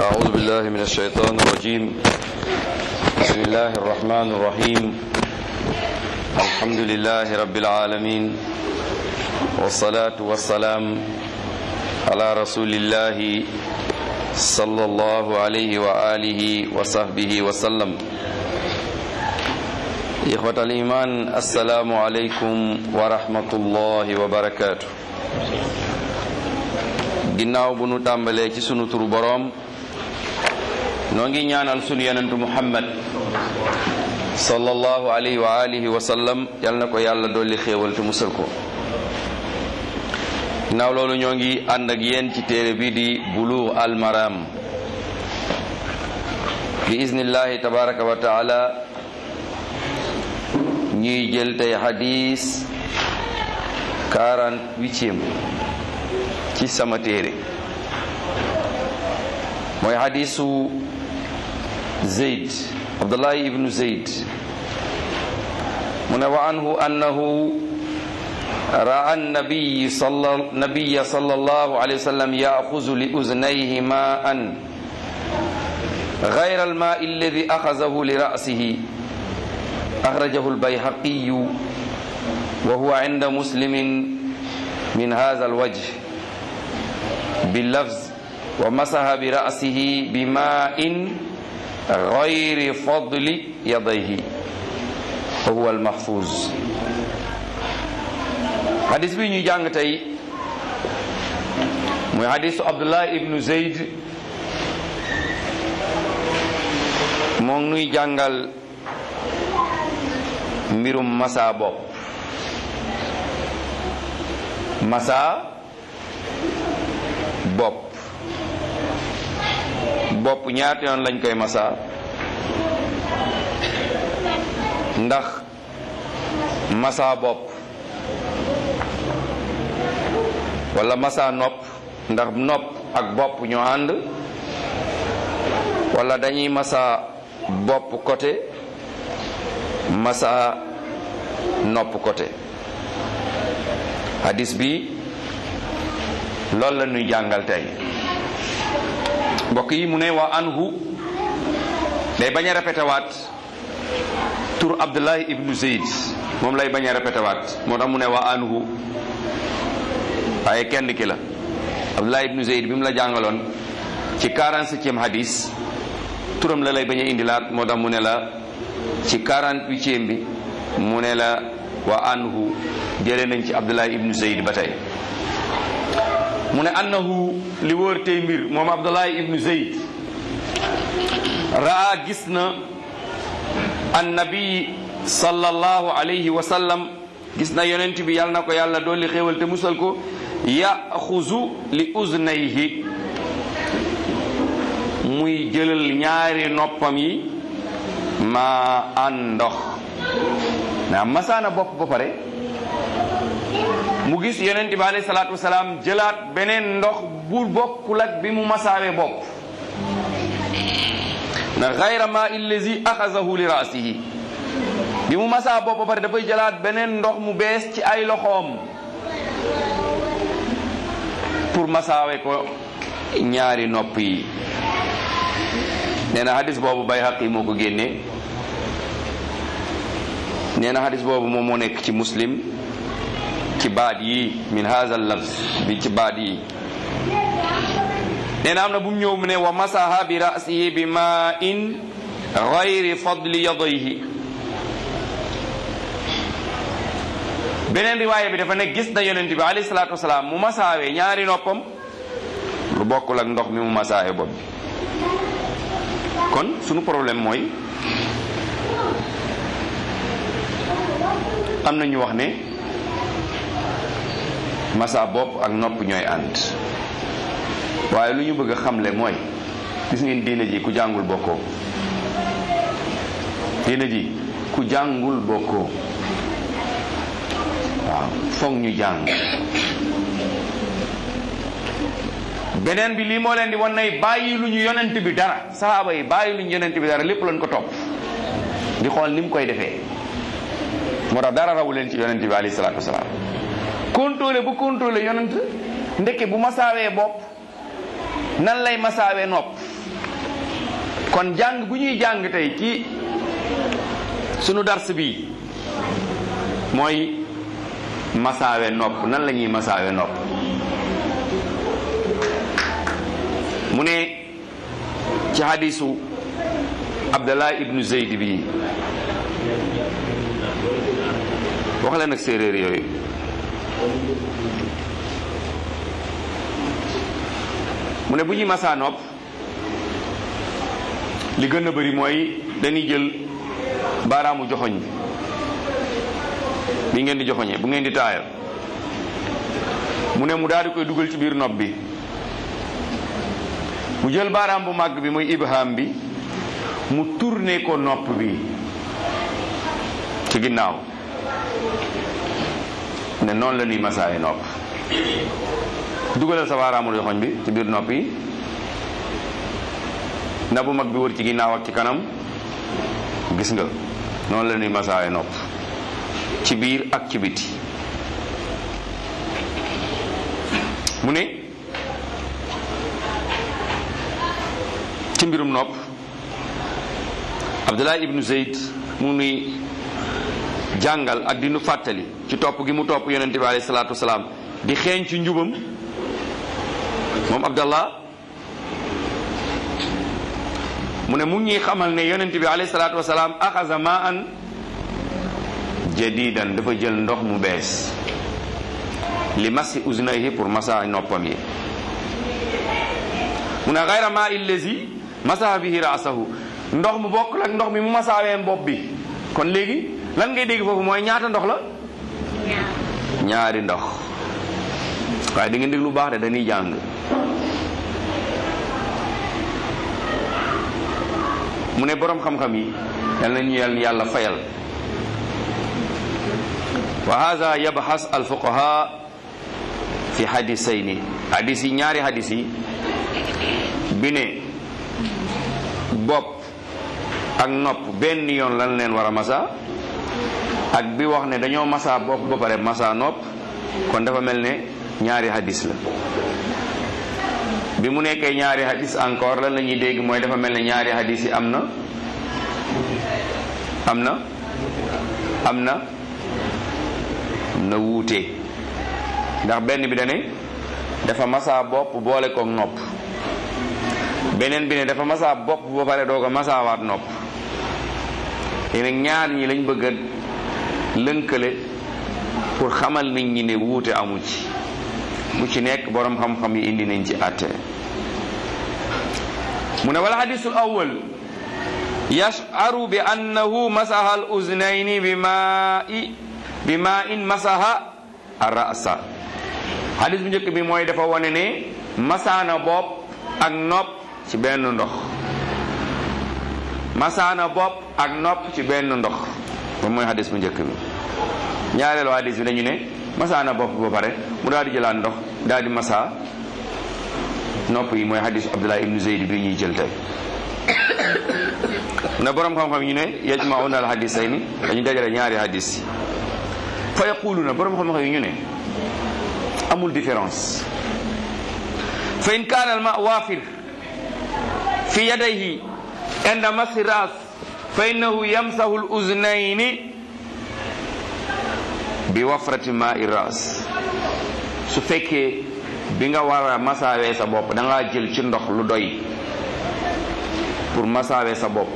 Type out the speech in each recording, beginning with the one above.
أعوذ بالله من الشيطان الرجيم بسم الله الرحمن الرحيم الحمد لله رب العالمين والصلاة والسلام على رسول الله صلى الله عليه وآله وصحبه وسلم إخوة الإيمان السلام عليكم ورحمة الله وبركاته ginnaaw bu nu tàmbalee ci sunu turu boroom noo ngi ñaanal sunu yonentu muhammad sallallahu alayhi wa alihi wa sallam yal na ko yàlla dolli xéewal te musal ko ginnaaw loolu ñoo ngi ànd ak yéen ci téere bi di buluugh al maram bi iznillahi tabaraka wa taala ñuy jël tey xadis quarante-huitième ci sama téere mooy xadisu zeyd abdullahi ibnu zeyd mu ne wa anhu annahu ra'a nabiy nabiya sallallahu alayhi wa sallam ya'khudhu li uznayhi ma'an ghayra al-ma'i alladhi akhadhahu li ra'sihi akhrajahu al-bayhaqi wa huwa 'inda muslimin min hadha al-wajh باللفظ ومسح برأسه بماء غير فضل يديه وهو المحفوظ حديث بي ñuy jàng tey muy hadisu Abdullah ibnu Zayd moo nuy jàngal mbirum masa bopp masa bopp bopp ñaata yoon lañ koy masa ndax masa bopp wala masa nopp ndax nopp ak bopp ñoo ànd wala dañuy masa bopp côté masa nopp côté hadis bi loolu la ñuy jàngal tey mbokk yi mu ne waa anhu day bañ a répété waat tur Abdullahi ibnu Zeyd moom lay bañ a répété waat moo tax mu ne waa anhu waaye kenn ki la Abdullahi ibnu Zeyd bi mu la jàngaloon ci 47e hadis turam la lay bañ a indilaat moo tax mu ne la ci 48e bi mu ne la waa anhu jëlee nañ ci Abdullahi ibnu Zeyd ba tey mu ne annahu li wóor tey mbir moom abdullahi ibnu zeyd raa gis na annabi sallallahu alayhi wa sallam gis na yonent bi yàlla na ko yàlla dolli xéewal te musal ko yaxuzu li uznayhi muy jëlal ñaari noppam yi ma an ndox naa masaana bopp ba pare mu gis yonent bi alayhi salaatu wasalaam jëlaat beneen ndox bu bokkul ak bi mu masaawee bopp na xayra ma illazi axazahu li raasihi bi mu masaa bopp ba pare dafay jëlaat beneen ndox mu bees ci ay loxoom pour masaawe ko ñaari nopp yi nee na hadis boobu Bayhaqi moo ko génnee nee na hadis boobu moom moo nekk ci muslim ci baat yi min haza lafz bi ci baat yi nee na am na bu mu ñëw mu ne wa masaha bi rasihi bi ma in gayri fadli yadayhi beneen riwaaya bi dafa ne gis na yonent bi alayhi salaatu wasalaam mu masaawee ñaari noppam lu bokkul ak ndox mi mu masaawee bopp bi kon sunu problème mooy am na ñu wax ne masa bopp ak nopp ñooy ànd waaye lu ñu bëgg a xamle mooy gis ngeen diina ji ku jàngul bokkoo diina ji ku jàngul bokkoo waaw foog ñu jàng beneen bi lii moo leen di wan nay bàyyi lu ñu yonent bi dara sahaaba yi bàyyi lu ñu yonent bi dara lépp lañ ko topp di xool ni mu koy defee moo tax dara rawu leen ci yonent bi alayhi salaatu wasalaam contrôlé bu contrôlé yonent ndekke bu masaawee bopp nan lay masaawee nopp kon jàng bu ñuy jàng tey ci sunu dars bi mooy masaawe nopp nan la ñuy masaawe nopp mu ne ci hadisu abdallah ibnu zeyd bi wax leen ak séeréer yooyu mu ne bu ñuy masaa nopp li gën a bari mooy dañuy jël baaraamu joxoñ bi bi ngeen di joxoñee bu ngeen di taaya mu ne mu daal di koy dugal ci biir nopp bi mu jël baaraam bu màgg bi mooy ibham bi mu tourné ko nopp bi ci ginnaaw ne noonu la ñuy masaaye nopp dugalal sa baaraamu joxoñ bi ci biir nopp yi na bu mag bi wër ci ginnaaw ak ci kanam gis nga noonu la ñuy masaaye nopp ci biir ak ci biti mu ne ci mbirum nopp Abdullah ibnu Zayd mu nuy jàngal ak di nu fàttali ci topp gi mu topp yonente bi alayhi salaatu wasalaam di xeeñ ci njubam moom Abdallah mu ne mu ngi xamal ne yonente bi alayhi salaatu wasalaam axasa ma an jadidan dafa jël ndox mu bees li masi uznayhi pour masa noppam yi mu ne xayra ma illazi masaha bihi raasahu ndox mu bokk ak ndox mi mu masaawee bopp bi kon léegi lan ngay dégg foofu mooy ñaata ndox la ñaari ndox waaye da ngeen dégg lu baax de dañuy jàng mu ne boroom xam-xam yi yal nañu yàlla fayal wa hada yabxas alfuqaha fi hadisayni hadis yi ñaari hadis yi bi ne bopp ak nopp benn yoon lan leen war a masa ak bi wax ne dañoo masa bopp ba pare masa nopp kon dafa mel ne ñaari hadis la bi mu nekkee ñaari hadis encore lan la ñuy dégg mooy dafa mel ne ñaari hadis yi am na am na am na na wuute ndax benn bi dane dafa masa bopp boole koog nopp beneen bi ne dafa masa bopp ba pare doo ko masaawaat nopp léegi nag ñaar ñi lañ bëgg a lënkale pour xamal nit ñi ne wuute amu ci bu ci nekk borom xam-xam yi indi nañ ci àtte mu ne wala hadisul awwal yash'aru bi annahu masaha al uznayni bi ma'i bi ma in masaha ar-ra'sa hadis bu njëkk bi mooy dafa wane ne masaana bopp ak nopp ci benn ndox masaana bopp ak nopp ci benn ndox moom mooy hadis bu njëkk bi ñaareelu hadis bi dañu ne masaana bopp ba pare mu daal di jëlaat ndox daal di masa nopp yi mooy hadis Abdullah ibnu Zayd bi ñuy jël tey na borom xam-xam ñu ne yajmauna al hadisayni dañu dajale ñaari hadis yi fa yaquluna borom xam-xam yi ñu ne amul différence fa in kaana al ma waafir fi yadayhi inda masi ras fa innahu yamsahu al uznayni bi wafrati ma i ras su fekkee bi nga war a masaawee sa bopp da ngaa jël ci ndox lu doy pour masaawee sa bopp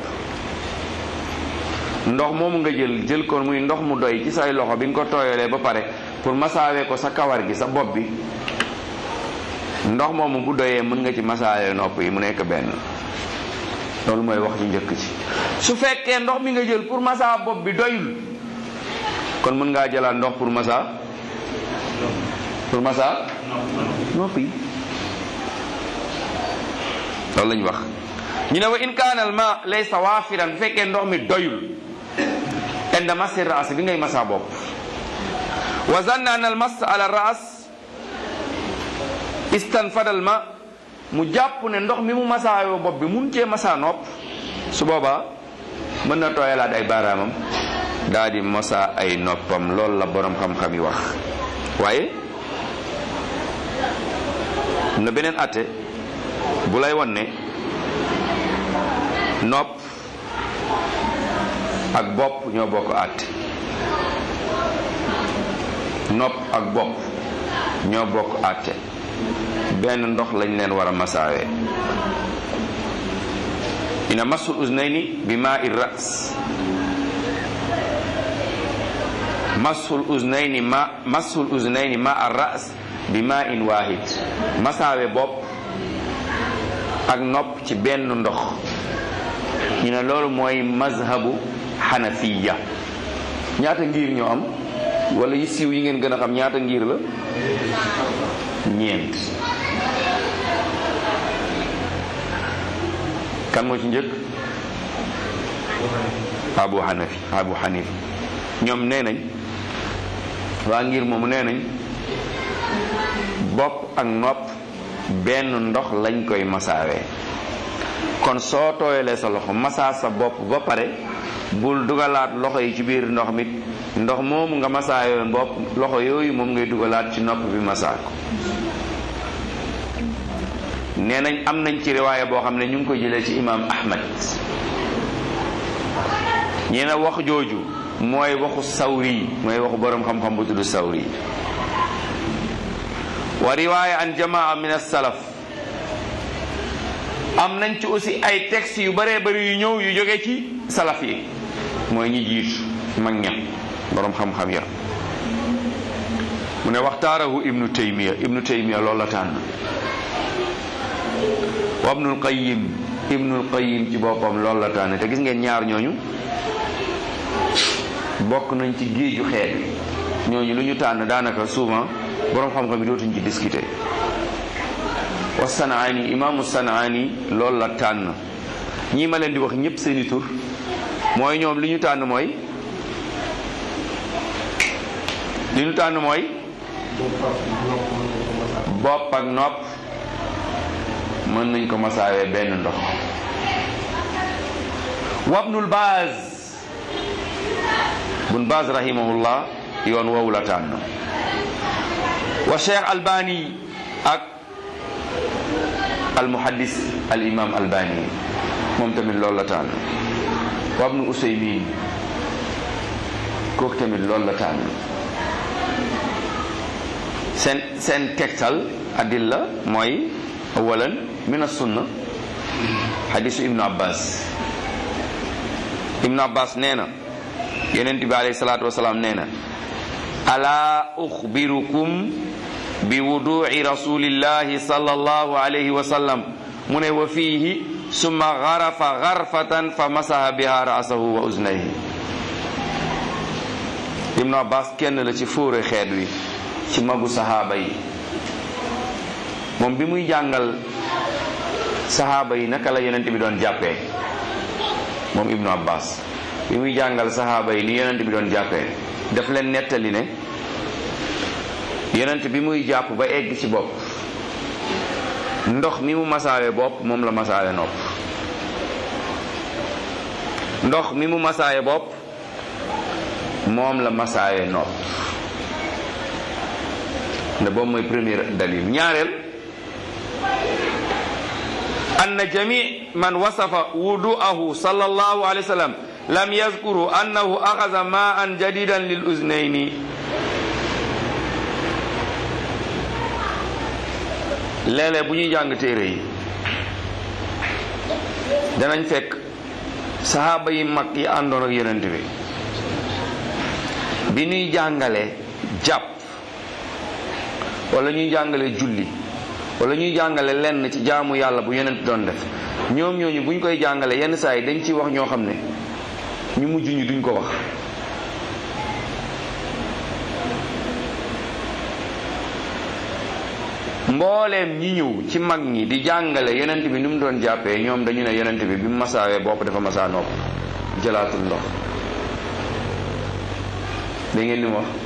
ndox moomu nga jël jël ko muy ndox mu doy ci say loxo bi nga ko tooyalee ba pare pour masaawee ko sa kawar gi sa bopp bi ndox moomu bu doyee mën nga ci masaawee nopp yi mu nekk benn loolu mooy wax ci njëkk ci su fekkee ndox mi nga jël pour masaa bopp bi doyul kon mën ngaa jëlaat ndox pour masa pour masa nopp yi loolu lañ wax ñu ne wa in kaana al ma laysa waafiran bu fekkee ndox mi doyul inda masi raas bi ngay masa bopp wa zanna an al mas ala raas istanfada al ma mu jàpp ne ndox mi mu masaayoo bopp bi mun cee masa nopp su boobaa mën na tooyalaat ay baaraamam daa di masa ay noppam loolu la borom xam-xam yi wax waaye am na beneen atte bu lay won ne nopp ak bopp ñoo bokk àtte nopp ak bopp ñoo bokk àtte benn ndox lañ leen war a masaawee ina masul uznayni bi maa i ras masul uznayni ma masul uznayni ma ar ras bi maa in waahid masaawe bopp ak nopp ci benn ndox ñu ne loolu mooy mazhabu xanafiya ñaata ngir ñoo am wala yi siiw yi ngeen gën a xam ñaata ngir la ñeent kan moo ci njëkk abu xanafi abu xanif ñoom nee nañ waa ngir moomu nee nañ bopp ak nopp benn ndox lañ koy masaawee kon soo tooyalee sa loxo masaa sa bopp ba pare bul dugalaat loxo yi ci biir ndox mi ndox moomu nga masaawee bopp loxo yooyu moom ngay dugalaat ci nopp bi masaa ko nee nañ am nañ ci riwaaya boo xam ne ñu ngi ko jëlee ci imaam ahmad ñi ne wax jooju mooy waxu sawri mooy waxu boroom xam-xam bu tudd sawri wa riwaaya an jamaa min as-salaf am nañ ci aussi ay textes yu bëree bëri yu ñëw yu jóge ci salaf yi mooy ñi jiitu mag ña boroom xam-xam ya mu ne waxtaarahu ibnu taymiya ibnu taymiya loolu la tànn wa ibnul qayyim ibnul qayyim ci boppam loolu la tànn te gis ngeen ñaar ñooñu bokk nañ ci géeju xeet ñooñu lu ñu tànn daanaka souvent boroom xam-xam yi dootuñ ci discuter wa sanaani imaamu sanaani loolu la tànn ñii ma leen di wax ñëpp seeni tur mooy ñoom li ñu tànn mooy li ñu tànn mooy bopp ak nopp mën nañ ko masaawee benn ndox wabnul baaz bun baaz rahimahullah yoon woowu la tànn wa cheikh albani ak almuhaddis al imam albani moom tamit loolu la tànn wabnu usaymin kooku tamit loolu la tànn seen seen tegtal adilla mooy awalan min as-sunna hadisu ibnu abbas ibnu abbas nee na yonent bi alayhi salaatu wasalaam nee na ala uxbirukum bi wudu'i rasulillahi sallallahu alayhi wa sallam mu ne wa fiihi summa garafa garfatan fa masaha biha ra'sahu wa uznayhi ibnu abbas kenn la ci fóore xeet wi ci magu sahaaba yi moom bi muy jàngal sahaaba yi naka la yonent bi doon jàppee moom ibnu abbas bi muy jàngal sahaaba yi ni yonent bi doon jàppee daf leen nettali ne yonent bi muy jàpp ba egg ci bopp ndox mi mu masaawe bopp moom la masaawe nopp ndox mi mu masaawe bopp moom la masaawe nopp ne boobu mooy premier dalil ñaareel anna jami man wasafa wudu'ahu sallallahu alayhi wa sallam lam yazkuru annahu axasa ma'an jadidan lil uznayni léeg-léeg bu ñuy jàng téere yi danañ fekk saxaaba yi mag yi àndoon ak yonent bi bi ñuy jàngale jàpp wala ñuy jàngale julli wala ñuy jàngale lenn ci jaamu yàlla bu yonent doon def ñoom ñooñu buñ koy jàngale yenn saa yi dañ ciy wax ñoo xam ne ñu mujj ñu duñ ko wax mbooleem ñi ñëw ci mag ñi di jàngale yonent bi ni mu doon jàppee ñoom dañu ne yonent bi bi mu masaawee bopp dafa masaa nopp jëlaatul ndox da ngeen ni wax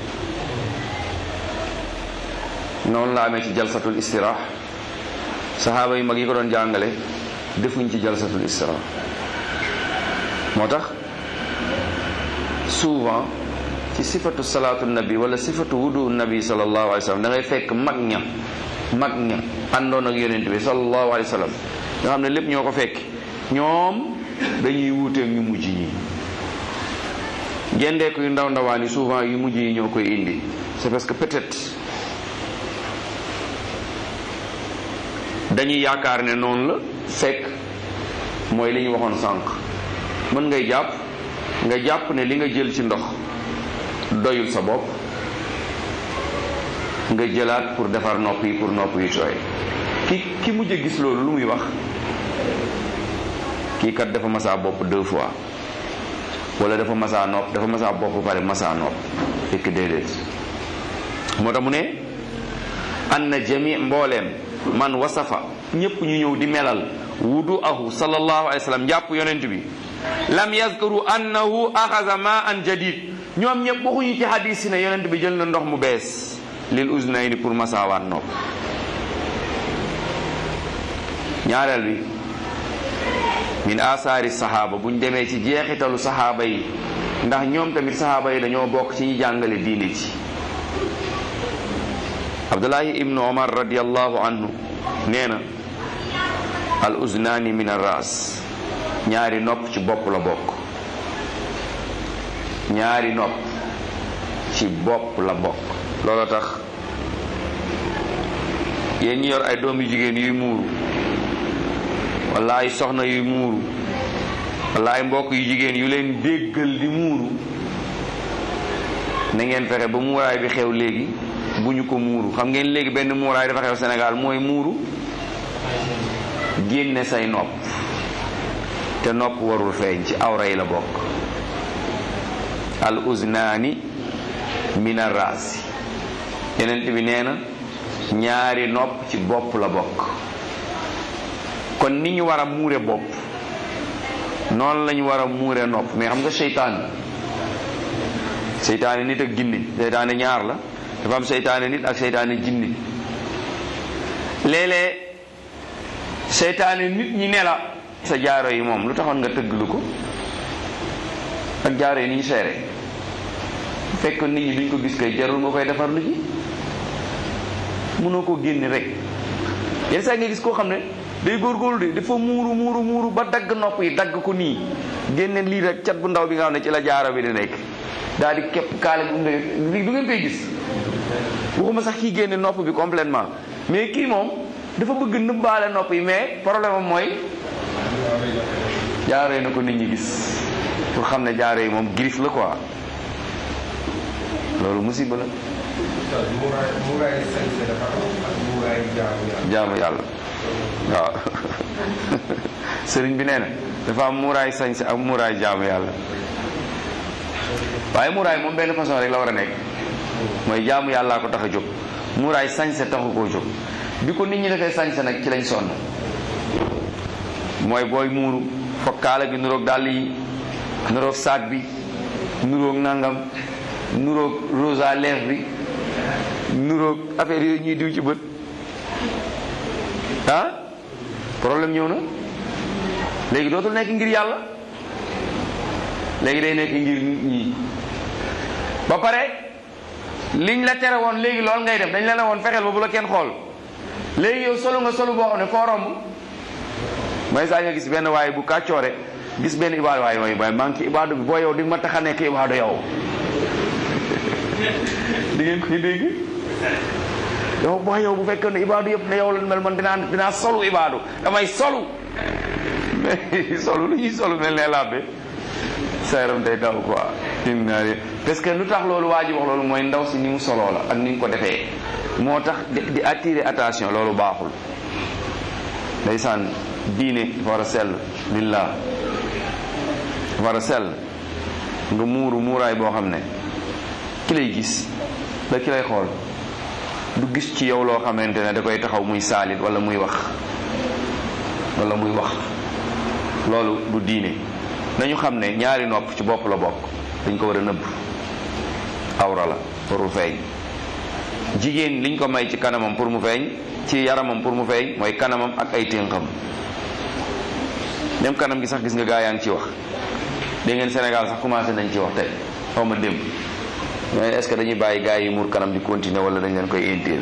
noonu la amee ci jalsatul istirah saxaaba yu mag yi ko doon jàngale defuñ ci jalsatul istirah moo tax souvent ci sifatu salaatu nabi wala sifatu wudu nabi sallallahu alayhi wa sallam da ngay fekk mag ña mag ña àndoon ak yonent bi sallallahu alayhi wa sallam nga xam ne lépp ñoo ko fekk ñoom dañuy wuuteeg ñu mujj ñi gendeeku yu ndaw ndawaan yi souvent yu mujj yi ñoo koy indi c'est parce que peut-être dañuy yaakaar ne noonu la fekk mooy li ñu waxoon sànq mën ngay jàpp nga jàpp ne li nga jël ci ndox doyul sa bopp nga jëlaat pour defar nopp yi pour nopp yi tooy ki ki mujj a gis loolu lu muy wax kii kat dafa masaa bopp deux fois wala dafa masaa nopp dafa masaa bopp pare masaa nopp fekk déedéet moo tax mu ne an na jami mbooleem man wasafa ñépp ñu ñëw di melal wudu ahu sallallahu alayhi wa sallam njàpp yonent bi lam yazkuru annahu axasa ma an jadid ñoom ñëpp waxuñu ci hadis si ne yonent bi jël na ndox mu bees lil uznayni pour masaawaat nopp ñaareel bi min asaari saxaaba buñ demee ci jeexitalu saxaaba yi ndax ñoom tamit saxaaba yi dañoo bokk ci ñi jàngale diine ci abdullahi ibnu omar radiallahu anhu nee na al uznaani min ar ras ñaari nopp ci bopp la bokk ñaari nopp ci bopp la bokk loolu tax yéen ñi yor ay doom yu jigéen yuy muuru wala ay soxna yuy muuru wala ay mbokk yu jigéen yu leen déggal di muuru na ngeen fexe ba muuraay bi xew léegi bu ñu ko muuru xam ngeen léegi benn muuraay dafa xew Sénégal mooy muuru génne say nopp te nopp warul feeñ ci awra yi la bokk al uznaani min arraasi yenent bi nee na ñaari nopp ci bopp la bokk kon ni ñu war a muure bopp noonu la ñu war a muure nopp mais xam nga seytaan seytaane nit ak jinni seytaane ñaar la dafa am seytaane nit ak seytaane jinni léeg-léeg seytaane nit ñi ne la sa jaaro yi moom lu taxoon nga tëgglu ko ak jaaro yi ni ñu seere fekk nit ñi duñ ko gis kay jarul nga koy defar lu ji mënoo koo génne rek yenn saa nga gis koo xam ne day góorgóorlu de dafa muuru muuru muuru ba dagg nopp yi dagg ko nii génne lii rek cat bu ndaw bi nga xam ne ci la jaaro bi di nekk daal di képp kaale bi du ngeen koy gis waxuma sax kii génne nopp bi complètement mais kii moom dafa bëgg nëbbaale nopp yi mais problème am mooy jaaro yi na ko nit ñi gis pour xam ne jaaro yi moom griffe la quoi loolu musiba la jaamu yàlla waaw sëriñ bi nee na dafa am muuraay sañse ak muuraay jaamu yàlla waaye muuraay moom benn façon rek la war a nekk mooy jaamu yàllaa ko tax a jóg muuraay sañse taxu koo jóg bi ko nit ñi defee sañse nag ci lañ sonn mooy booy muuru foog kaala gi nuroog dàll yi nuroog saag bi nuroog nangam nuroog rose à lèvres bi nuroog affaire yooyu ñuy diw ci bët ah problème ñëw na léegi dootul nekk ngir yàlla léegi day nekk ngir nit ñi ba pare liñ la tere woon léegi lool ngay def dañ la ne woon fexeel ba bu la kenn xool léegi yow solo nga solo boo xam ne foo romb may saa nga gis benn waaye bu kàccoore gis benn ibaadu waaye mooy waaye maa ngi ci ibaadu bi boo yow di nga ma tax a nekk ibaadu yow di ngeen koy dégg yow boo yow bu fekkee ne ibaadu yëpp ne yow la mel man dinaa dinaa solu ibaadu damay solu mais solu lu ñuy solu mel ne làbbe sa yaram day daw quoi inna parce que lu tax loolu waa ji wax loolu mooy ndaw si ni mu soloo la ak ni mu ko defee moo tax di attirer attention loolu baaxul ndeysaan diine dafa war a sell lillah dafa war a sell nga muuru muuraay boo xam ne ki lay gis da ki lay xool du gis ci yow loo xamante ne da koy taxaw muy saalit wala muy wax wala muy wax loolu du diine nañu xam ne ñaari nopp ci bopp la bokk dañ ko war a nëbb awra la warul feeñ jigéen liñ ko may ci kanamam pour mu feeñ ci yaramam pour mu feeñ mooy kanamam ak ay ténqam même kanam gi sax gis nga gaa yaa ngi ci wax dégg ngeen Sénégal sax commencé nañ ci wax tey xaw ma démb mais est-ce que dañuy bàyyi gaa yi muur kanam di continuer wala dañ leen koy interdire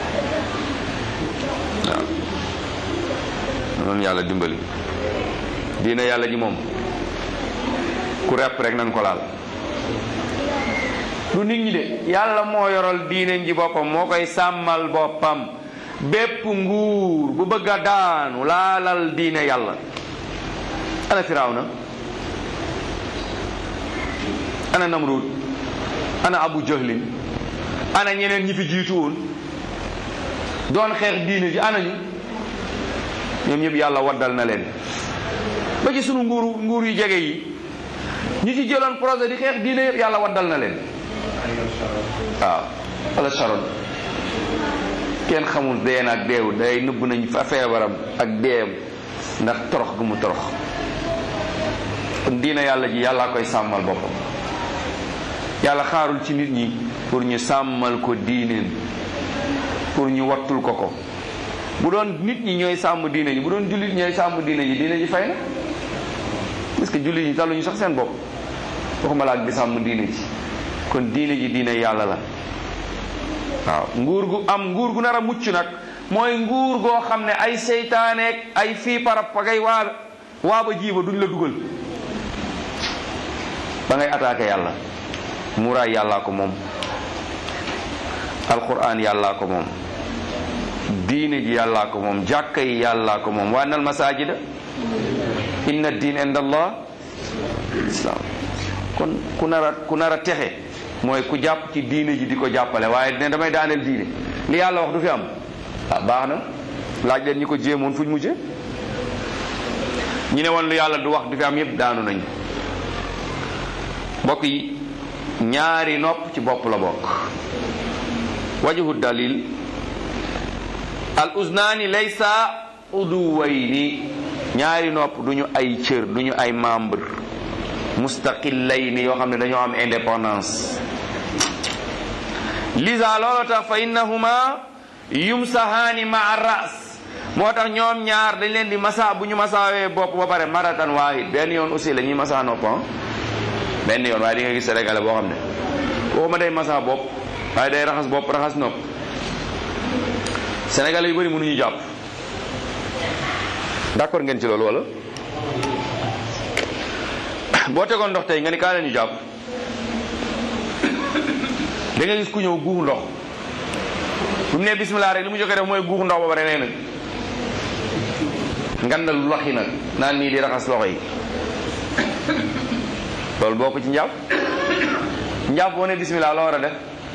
waaw noonu yàlla dimbali diine yàlla ji moom ku repp rek nan ko laal du nit ñi de yàlla moo yoral diine ji boppam moo koy sàmmal boppam bépp nguur bu bëgg a daanu laalal diine yàlla ana firawna ana namrud ana abu jahlin ana ñeneen ñi fi jiitu woon doon xeex diine ji ana ñu ñoom ñëpp yàlla waddal na leen ba ci sunu nguuru nguur yu jege yi ñi ci jëloon projet di xeex diine yëpp yàlla waddal na leen waaw wala sharon kenn xamul dee na ak deewu day nëbb nañ fa feebaram ak deem ndax torox gu mu torox kon diine yàlla ji yàllaa koy sàmmal boppam yàlla xaarul ci nit ñi pour ñu sàmmal ko diineen pour ñu wattul ko ko bu doon nit ñi ñooy sàmm diine ji bu doon jullit ñooy sàmm diine ji diine ji fay na parce que jullit ñi taluñu sax seen bopp waxuma la ak di sàmm diine ji kon diine ji diine yàlla la waaw nguur gu am nguur gu nar a mucc nag mooy nguur goo xam ne ay seytaaneek ay fii parab pagay waa waa ba jiiba duñ la dugal ba ngay attaqué yàlla muraay yàllaa ko moom alquran yàllaa ko moom diine ji yàllaa ko moom jàkka yi yàllaa ko moom wa annal masajida inna diin inda allah islam kon ku nar a ku nar a texe mooy ku jàpp ci diine ji di ko jàppale waaye ne damay daaneel diine li yàlla wax du fi am ah baax na laaj leen ñi ko jéemoon fuñ mujje ñu ne woon lu yàlla du wax du fi am yépp daanu nañ mbokk yi ñaari nopp ci bopp la bokk wajhu dalil al uznaani laysa uduwayni ñaari nopp duñu ay cër duñu ay membre mustaqilayni yoo xam ne dañoo am indépendance lisa loolu tax fa innahuma yumsahaani maa ras moo tax ñoom ñaar dañ leen di masa bu ñu masaawee bopp ba pare maratan waahid benn yoon aussi la ñuy masa nopp benn yoon waaye di nga gis sénégalais boo xam ne waxuma day masa bopp waaye day raxas bopp raxas nopp sénégalais yu bëri mënuñu jàpp d'accord ngeen ci loolu wala boo tegoon ndox tey nga ni kaa leen ñu jàpp da nga gis ku ñëw guux ndox bu mu nee bismillah rek li mu jokkee def mooy guux ndox ba pare nee na ngandal lu laxi nag naan nii di raxas loxo yi loolu bokk ci njàpp njàpp boo ne bismillah loo war a def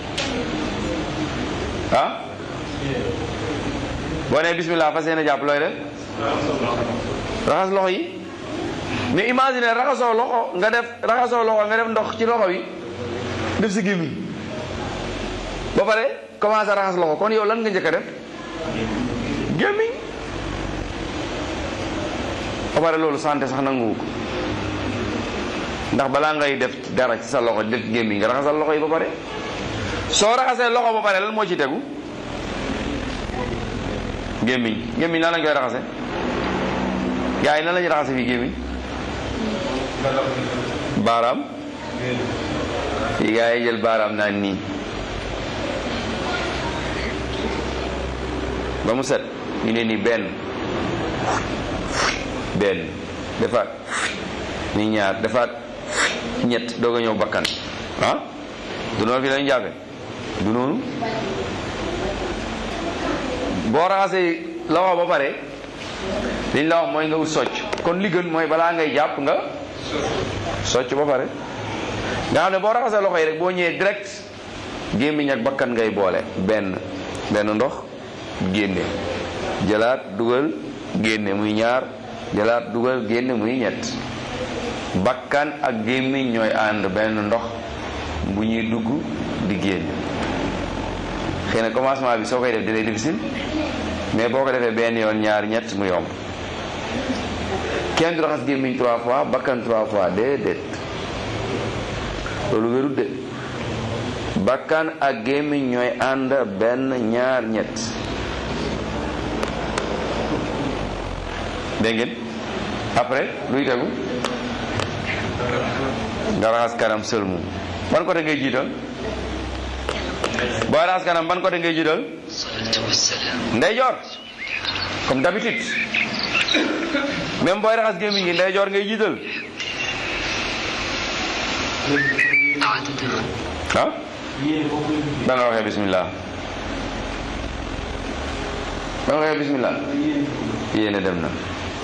ah boo ne bismillah fas yéene jàpp looy def raxas loxo yi mais imagine raxasoo loxo nga def raxasoo loxo nga def ndox ci loxo yi def si gémmiñ ba pare commencé raxas loxo kon yow lan nga njëkk a def gémmiñ ba pare loolu santé sax nanguwu ko ndax balaa ngay def dara ci sa loxo def gémmiñ nga raxasal loxo yi ba pare soo raxasee loxo ba pare lan moo ci tegu gémmiñ gémmiñ lan lañ koy raxase gaa yi nan lañuy raxase fii gémmiñ baaraam fii gaa yi jël baaraam naan nii ba mu set ñu ne nii benn benn defaat ni ñaar defaat ñett doog a ñëw bakkan ah du noonu fi lañu jàppe du noonu boo raxasee loxo ba pare liñ la wax mooy nga wut socc kon li gën mooy balaa ngay jàpp nga socc ba pare nga xam ne boo raxasee loxo yi rek boo ñëwee direct gémmiñ ak bakkan ngay boole benn benn ndox génne jëlaat dugal génne muy ñaar jëlaat dugal génne muy ñett bakkan ak gémmiñ ñooy ànd benn ndox bu ñuy dugg di génn xëy na commencement bi soo koy def dina difficile mais boo ko defee benn yoon ñaar ñett mu yomb kenn du raxas gémmiñ trois fois bakkan trois fois déedéet loolu wérut de bakkan ak gémmiñ ñooy ànd benn ñaar ñett dégg ngeen après luy tegu nga raxas kanam sëlmu ban côté ngay jiital booy raxas kanam ban côté ngay jiital ndeyjoor comme d'habitude même booy raxas gémmiñ gi ndeyjoor ngay jiital ah ba nga waxee bismillah ba nga waxee bismillah yéene dem na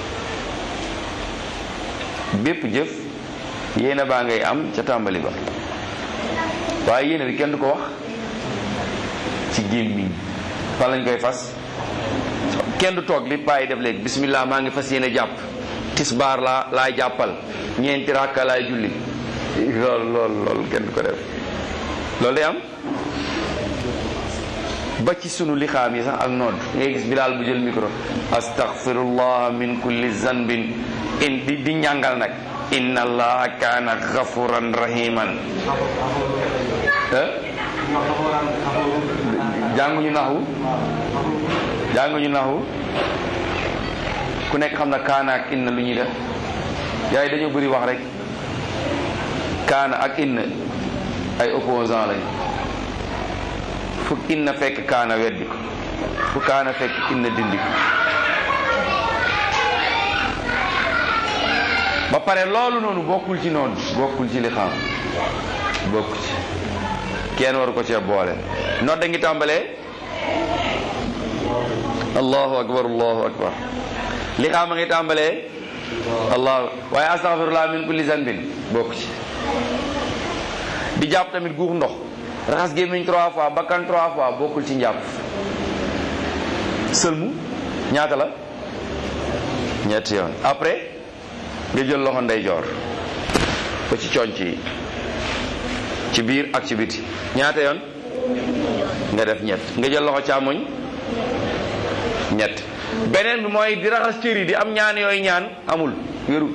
bépp jëf yéene baa ngay am ca tàmbali ba waaye yéene bi kenn du ko wax ci gémmiñ fan lañ koy fas kenn du toog li bàyyi def léegi bismillah maa ngi fas yéene jàpp tisbaar laa laay jàppal ñeenti rakka laay julli lool lool lool kenn du ko def loolu day am ba ci sunu lixaam yi sax ak nodd ngay gis bilaal bu jël micro astaghfirullah min kulli zanbin in di di ñàngal nag inna allaha kaana gafuran rahiman jànguñu naxu jànguñu naxu ku nekk xam na kaana ak inna lu ñuy def yaay dañoo bëri wax rek kaana ak inna ay opposant lañ fu inna fekk kaana weddi ko fu kaana fekk inna dindi ko ba pare loolu noonu bokkul ci noonu bokkul ci li xam bokku ci kenn waru ko cee boole nodd ngi tàmbalee allahu akbar allahu akbar li xam a ngi tàmbalee allahu waaye astaghfirullah min kulli zanbin bokku ci di jàpp tamit guux ndox raxas gémmiñ trois fois bakkan trois fois bokkul ci njàpp sëlmu ñaata la ñetti yoon après nga jël loxo ndeyjoor ba ci conc yi ci biir ak ci biti ñaata yoon nga def ñett nga jël loxo càmmoñ ñett beneen bi mooy di raxas cër yi di am ñaan yooyu ñaan amul wérul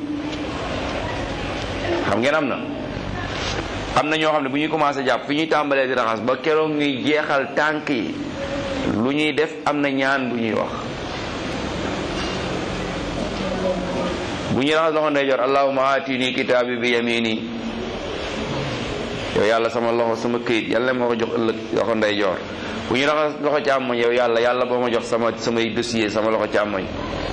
xam ngeen am na am na ñoo xam ne bu ñuy commencé jàpp fi ñuy tàmbalee di raxas ba keroog ñuy jeexal tànk yi lu ñuy def am na ñaan bu ñuy wax bu ñuy raxas loxo ndeyjoor allahumma atini kitaabi bi yamini yow yàlla sama loxo sama këyit yàlla ma ko jox ëllëg loxo ndeyjoor bu ñuy raxas loxo càmmoñ yow yàlla yàlla boo ma jox sama samay dossier sama loxo càmmoñ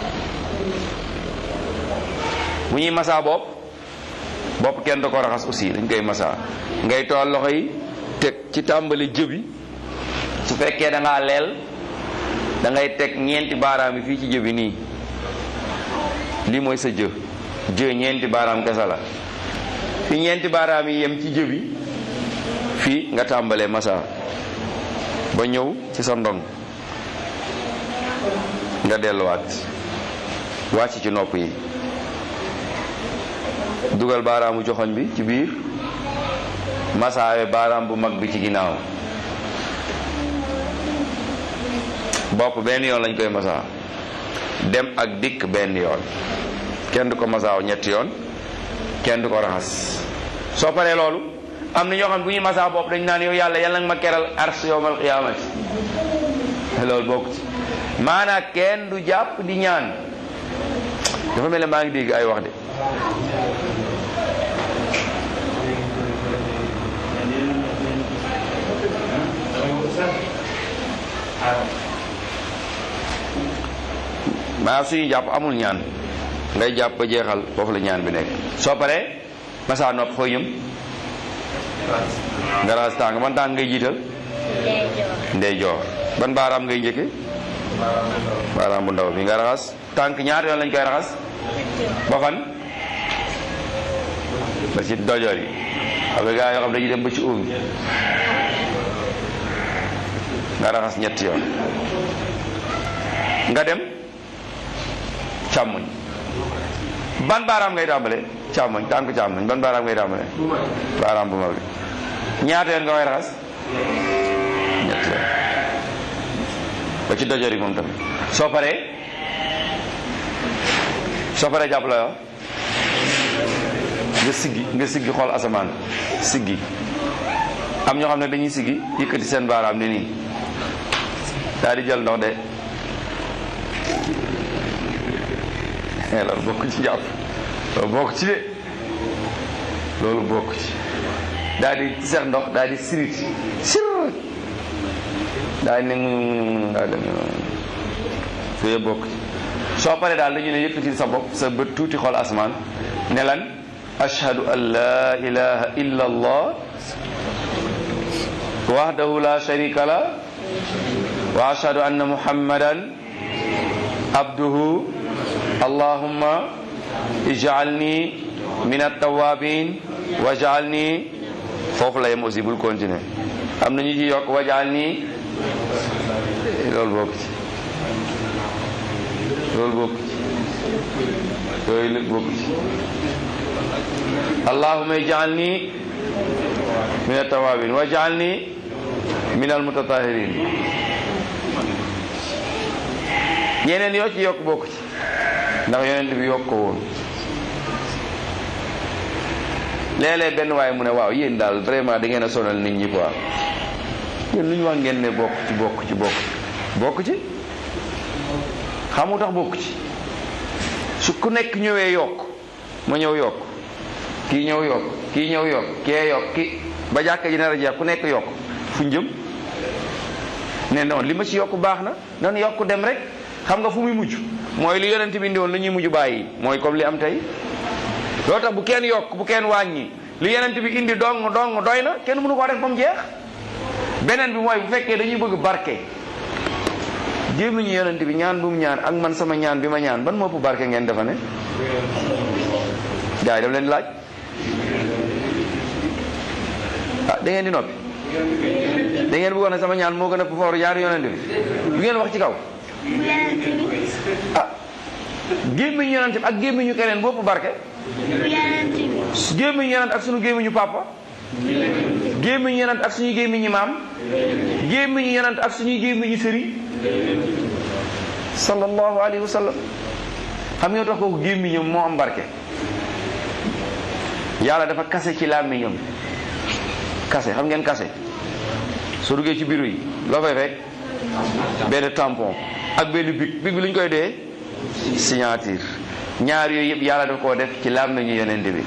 bu ñuy masaa bopp bopp kenn da ko raxas aussi dañ koy masaa ngay tool loxo yi teg ci tàmbali jëbi su fekkee da ngaa leel da ngay teg ñeenti baaraam yi fii ci jëbi nii lii mooy sa jë jë ñeenti baaraam kese la fi ñeenti baaraam yi yem ci jëbi fii nga tàmbalee masaa ba ñëw ci sa ndong nga delluwaat wàcc ci nopp yi dugal baaraamu joxoñ bi ci biir masaawe baaraam bu mag bi ci ginnaaw bopp benn yoon lañ koy masaa dem ak dikk benn yoon kenn du ko masaaw ñetti yoon kenn du ko raxas soo paree loolu am na ñoo xam ne bu ñuy masaa bopp dañ naan yow yàlla yàlla nga ma keral ars yowmal qiyaamati loolu bokk ci maanaa kenn du jàpp di ñaan dafa mel ne maa ngi dégg ay wax de maa suñu jàpp amul ñaan ngay jàpp ba jeexal foofu la ñaan bi nekk soo paree masaa nopp foo yëm nga raxas tàng ban tàng ngay jiital ndeyjoor ban baaraam ngay njëkke baaraam bu ndaw bi nga raxas tànk ñaata yoon lañ koy raxas ba fan ba ci dojoor yi xam nga gaa yoo xam dañuy dem ba ci óom bi nga raxas ñetti yoon nga dem càmmoñ ban baaraam ngay tàmbale càmmoñ tànk càmmoñ ban baaraam ngay tàmbale baaraam bu mag bi ñaata yoon nga koy raxas ñetti yoon ba ci dojoor yi moom tamit soo paree soo paree jàpp la yoo nga siggi nga siggi xool asamaan siggi am ñoo xam ne dañuy siggi yëkkati seen baaraam ni nii daal di jël ndox de loolu bokk ci jàpp loolu bokk ci de loolu bokk ci daal di seex ndox daal di sirit sir daal di ne daal di yooyu bokk ci soo paree daal dañu ne yëkkatil sa bopp sa bët tuuti xool asmaan ne lan ashhadu an la ilaha illa allah wahdahu la sharika la wa ashhadu anna muhammadan abduhu allahumma ij'alni min at-tawwabin waj'alni foofu la yem aussi bul continuer am na ñu ci yokk waj'alni loolu bokk ci loolu bokk ci yooyu lépp bokk ci allahumma ij'alni min at-tawwabin waj'alni min al-mutatahhirin ñeneen yoo ci yokk bokk ci ndax yonent bi yokk ko woon léeg-léeg benn waaye mu ne waaw yéen daal vraiment da ngeen a sonal nit ñi quoi yéen lu ñu wax ngeen ne bokk ci bokk ci bokk bokk ci xamu tax bokk ci su ku nekk ñëwee yokk ma ñëw yokk kii ñëw yokk kii ñëw yokk kee yokk ki ba jàkka ji nar a jeex ku nekk yokk fu jëm ne non li ma ci yokk baax na nan yokk dem rek xam nga fu muy mujj mooy li yonent bi indi woon la ñuy mujj bàyyi mooy comme li am tey loolu tax bu kenn yokk bu kenn wàññi li yonent bi indi dong dong doy na kenn mënu koo def ba mu jeex beneen bi mooy bu fekkee dañuy bëgg barke gémmiñu yonent bi ñaan bu mu ñaan ak man sama ñaan bi ma ñaan ban moo ëpp barke ngeen defa ne gars yi daf leen laaj ah da ngeen di noppi da ngeen bëggoon ne sama ñaan moo gën a fooru ñaari yonent bi du ngeen wax ci kaw ah gémmiñu yonent bi ak gémmiñu keneen bopp barke gémmiñu yonent ak sunu gémmiñu papa gémmiñu yonent ak suñu gémmiñu maam gémmiñu yonent ak suñuy gémmiñu sëriñ sallallahu alayhi wa sallam xam nga tax kooku gémmiñam moo am barke yàlla dafa kase ci làmmiñam kase xam ngeen kase soo duggee ci bureau yi loo fay fekk benn tampon ak benn bic bic bi lu ñu koy dee signature ñaar yooyu yëpp yàlla daf koo def ci làmmiñu yonent bi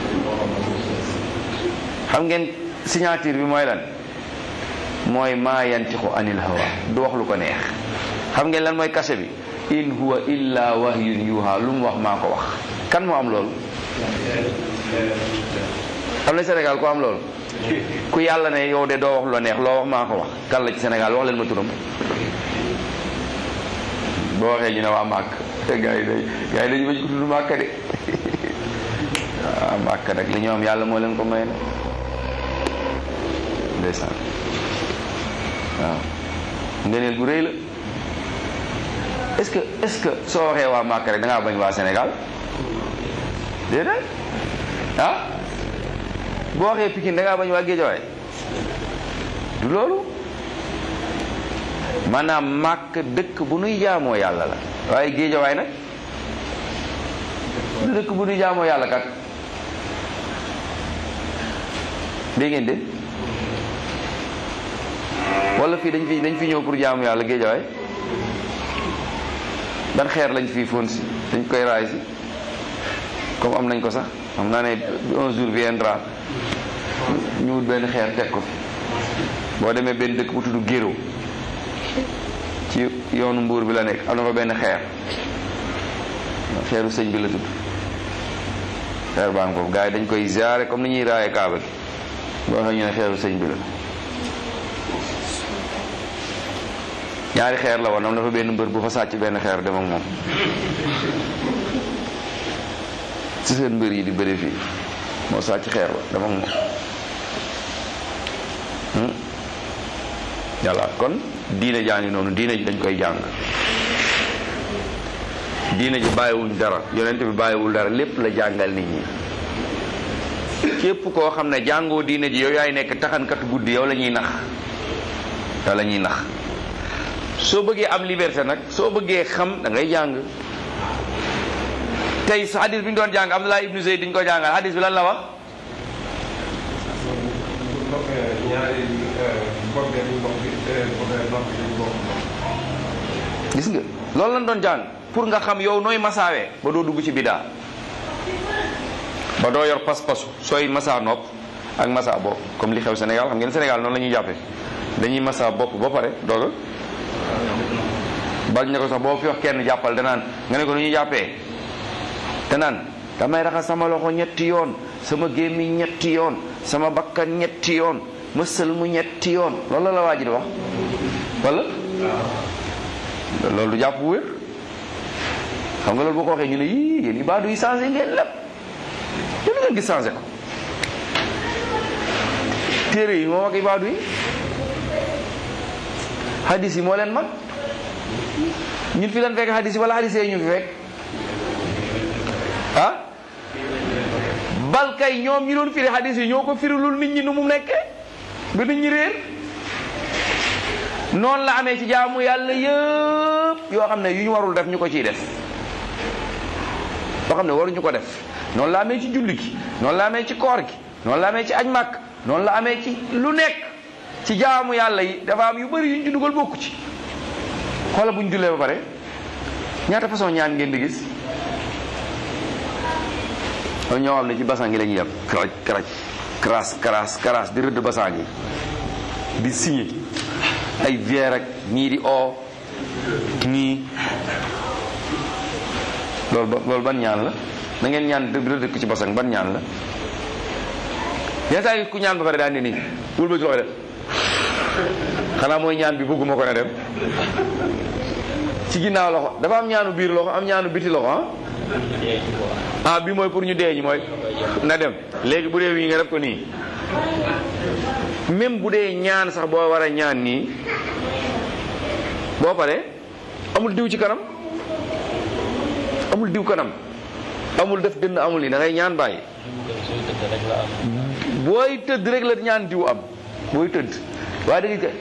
xam ngeen signature bi mooy lan mooy maa yantixu anil hawa du wax lu ko neex xam ngeen lan mooy kase bi in huwa illa wahyun yuha lu mu wax maa ko wax kan moo am loolu am na Sénégal ku am loolu ku yàlla ne yow de doo wax lu la neex loo wax maa ko wax kan la ci Sénégal wax leen ma turam boo waxee ñu ne waa màkk gars yi day gars yi dañu bañ ko tudd màkk de waa màkk nag li ñu am yàlla moo leen ko may na ndeysaan waaw ngeneel bu rëy la est-ce que est-ce que soo waxee waa màkk rek da ngaa bañ waa Sénégal déedéet ah boo waxee Pikine da ngaa bañ waa Géejawaay du loolu maanaam màkk dëkk bu nuy jaamoo yàlla la waaye Géejawaay nag du dëkk bu nuy jaamoo yàlla kat dégg ngeen de wala fii dañ fi dañ fi ñëw pour jaamu yàlla Géejawaay ban xeer lañ fii fóon si dañ koy raay si comme am nañ ko sax xam naa ne un jour viendra ñu wut benn xeer teg ko fi boo demee benn dëkk bu tudd Géro ci yoonu mbuur bi la nekk am na fa benn xeer xeeru sëñ bi la tudd xeer baa ngi foofu gars yi dañ koy ziare comme ni ñuy raaye kaaba gi boo xam ñu ne xeeru sëñ bi la ñaari xeer la woon am na fa benn mbër bu fa sàcc benn xeer dem ak moom ci seen mbër yi di bëri fii moo sàcc xeer ba dem ak moom yàlla kon diine jaa ngi noonu diine ji dañ koy jàng diine ji bàyyiwuñ dara yonent bi bàyyiwul dara lépp la jàngal nit ñi képp koo xam ne jàngoo diine ji yow yaay nekk taxankat guddi yow la ñuy nax yow la ñuy nax soo bëggee am liberté nag soo bëggee xam da ngay jàng tey sa hadis bi ñu doon jàng Abdullah ibnu Zayd diñ ko jàngal hadis bi lan la wax gis nga loolu lañ doon jàng pour nga xam yow nooy masaawee ba doo dugg ci bidaa ba doo yor pas-pasu sooy masaa nopp ak masaa bopp comme li xew Sénégal xam ngeen Sénégal noonu la ñuy jàppee dañuy masaa bopp ba pare dooga bañ ne ko sax boo fi wax kenn jàppal danaan nga ne ko nu ñuy jàppee danaan damay raxas sama loxo ñetti yoon sama gémmiñ ñetti yoon sama bakkan ñetti yoon ma sëlmu ñetti yoon loolu la waa ji di wax wala loolu du jàpp bu wér xam nga loolu boo ko waxee ñu ne yii yéen ibaadu yi changé ngeen lépp yéen ngeen gis changé ko téere yi moo wax ibaadu yi hadis yi moo leen mag ñun fi leen fekk hadis yi wala hadis yi ñu fi fekk ah bal kay ñoom ñi doon firi hadis yi ñoo ko firilul nit ñi nu mu nekkee ba nit ñi réer noonu la amee ci jaamu yàlla yëpp yoo xam ne yu ñu warul def ñu ko ciy def yoo xam ne waruñu ko def noonu la amee ci julli gi noonu la amee ci koor gi noonu la amee ci aj màkk noonu la amee ci lu nekk ci jaamu yàlla yi dafa am yu bëri yu ñu ci dugal bokku ci xoola bu ñu jullee ba pare ñaata façon ñaan ngeen di gis am ñoo xam ne ci basan gi la ñuy yem karaj karaj karaas karaas karaas di rëdd basan gi di signé ay vier ak ñii di o ñii loolu ba loolu ban ñaan la na ngeen ñaan rëdd ko ci basan ban ñaan la yenn saa yi ku ñaan ba pare daal ne nii wul ba ci loxo def xanaa mooy ñaan bi bëgguma ko ne dem ci ginnaaw loxo dafa am ñaanu biir loxo am ñaanu biti loxo ah ah bi mooy pour ñu dee ñi mooy na dem léegi bu dee wii nga def ko nii même bu dee ñaan sax boo war a ñaan nii boo paree amul diw ci kanam amul diw kanam amul def dënn amul nii da ngay ñaan bàyyi booy tëdd rek la ñaan diw am booy tëdd waaye da nga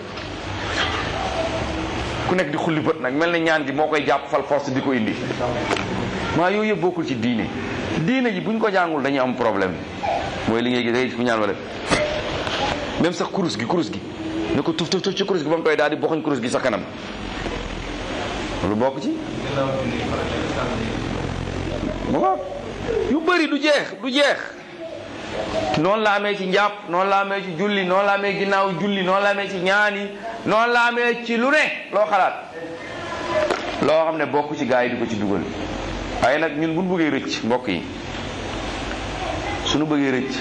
ku nekk di xulli bët nag mel na ñaan gi moo koy jàpp fal force di ko indi maa yooyu yëpp bokkul ci diine diine ji buñ ko jàngul dañuy am problème mooy li ngay gis day ku ñaan wala même sax kurus gi kurus gi ne ko tuf tuf tuf ci kurus gi ba mu koy daal di boxuñ kurus gi sa kanam lu bokk ci waaw yu bëri du jeex du jeex noonu la amee ci njàpp noonu la amee ci julli noonu la amee ginnaaw julli noonu la amee ci ñaani noonu la amee ci lu ne loo xalaat loo xam ne bokk ci gaa yi di ko ci dugal waaye nag ñun buñ bëggee rëcc mbokk yi suñu bëggee rëcc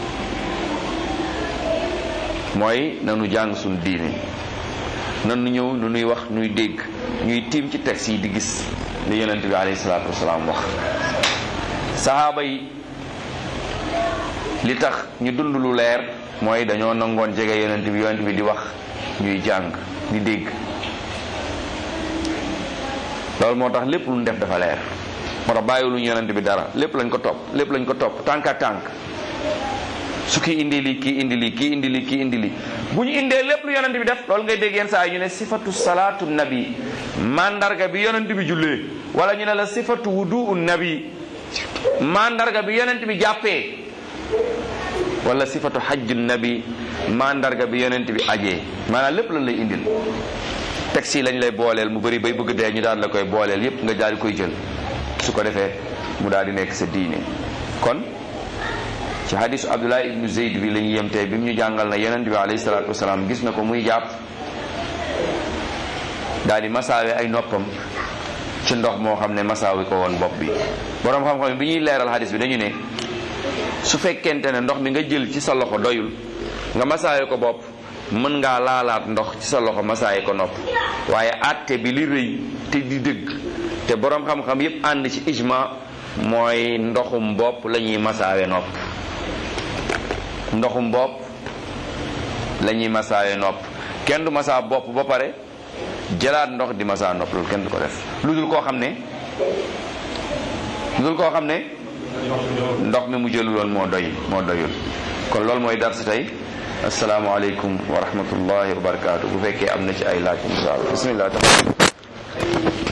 mooy nanu jàng suñu diine nanu ñëw nu nuy wax nuy dégg ñuy tiim ci texte yi di gis li yonent bi alayhi salaatu wasalaam wax sahaaba yi li tax ñu dund lu leer mooy dañoo nangoon jege yonent bi yonent bi di wax ñuy jàng di dégg loolu moo tax lépp lu ñu def dafa leer moo tax bàyyiwuluñu yonent bi dara lépp lañ ko topp lépp lañ ko topp tànk ak tànk su kii indi lii kii indi lii kii indi lii kii indi lii bu ñu indee lépp lu yonent bi def loolu ngay dégg yenn saa yi ñu ne sifatu salaatu nabi mandarga bi yonent bi jullee wala ñu ne la sifatu wudu nabi mandarga bi yonent bi jàppee wala sifatu hajju nabi mandarga bi yonent bi ajee maanaam lépp lan lay indil taxi lañ lay booleel mu bëri bay bëgg dee ñu daal la koy booleel yépp nga daal di koy jël su ko defee mu daal di nekk sa diine kon ci hadisu abdullah ibnu zeyd bi la ñu yem tey bi mu ñu jàngal na yonent bi alayhi salaatu wasalaam gis na ko muy jàpp daal di masaawe ay noppam ci ndox moo xam ne masaawi ko woon bopp bi boroom xam-xam bi ñuy leeral hadis bi dañu ne su fekkente ne ndox mi nga jël ci sa loxo doyul nga masaawe ko bopp mën ngaa laalaat ndox ci sa loxo masaaye ko nopp waaye àtte bi li rëy te di dëgg te boroom xam-xam yépp ànd ci ijma mooy ndoxum bopp la ñuy masaawe nopp ndoxum bopp la ñuy masaawe nopp kenn du masaa bopp ba pare jëlaat ndox di masaa nopp loolu kenn du ko def lu dul koo xam ne lu dul koo xam ne ndox mi mu jëluloon moo doy moo doyul kon loolu mooy dar si tey asalaamaaleykum wa rahmatullahi wa barakaatu bu fekkee am na ci ay laaj insha allah bismillah